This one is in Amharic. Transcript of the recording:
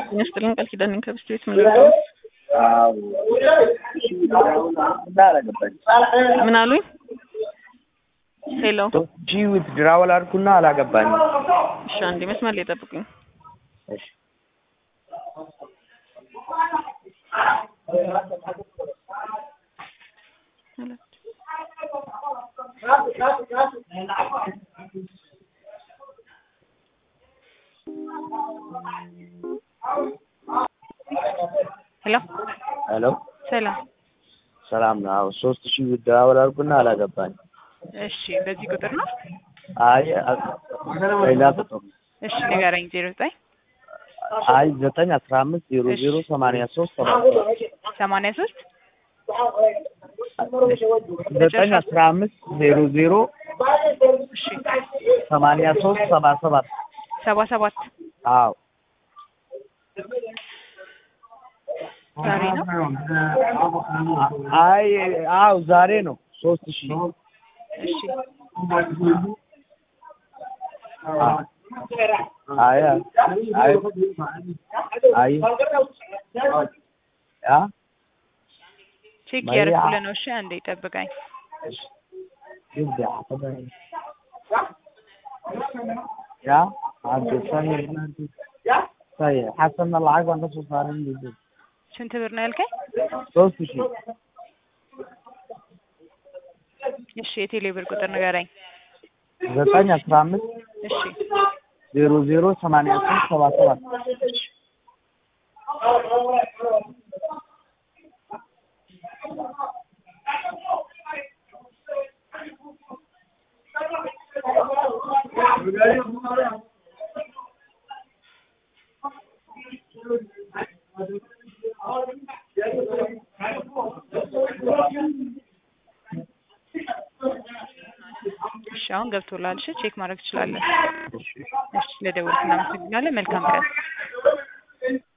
ጤና ይስጥልኝ ቃል ኪዳን ነኝ ከብስት ቤት ምን ልርዳው? ምን አሉኝ? ሄሎ ጂ ዊት ድራወል አልኩና አላገባኝም። እሺ አንዴ መስመር ላይ ጠብቁኝ። እሺ ሄሎ ሄሎ ሰላም። ሰላም ነው። አዎ ሶስት ሺህ ዊት ድራወል አልኩና አላገባኝም። እሺ በዚህ ቁጥር ነው? አይ ሌላ ቁጥር ነው። እሺ ንገረኝ። ዜሮ ዘጠኝ አይ ዘጠኝ አስራ አምስት ዜሮ ዜሮ ሰማንያ ሶስት ሰባት ሰማንያ ሶስት ዘጠኝ አስራ አምስት ዜሮ ዜሮ እሺ ሰማንያ ሶስት ሰባ ሰባት ሰባ ሰባት አዎ ዛሬ ነው። አይ አዎ ዛሬ ነው ሶስት ሺህ እሺ አይ አይ አይ ያ ቼክ ማያ- ያደረኩልህ ነው። እሺ አንዴ ጠብቀኝ። يبدأ يا عبد السميع طيب حسنا العقد عن نفسه صارين جديد ስንት ብር ነው ያልከኝ? ሶስት ሺህ እሺ የቴሌ ብር ቁጥር ንገረኝ። ዘጠኝ አስራ አምስት እሺ ዜሮ ዜሮ ሰማንያ ሶስት ሰባ ሰባት እሺ አሁን ገብቶላል። እሺ ቼክ ማድረግ ትችላለህ። እሺ ለደወልክ እናመሰግናለን። መልካም ቀን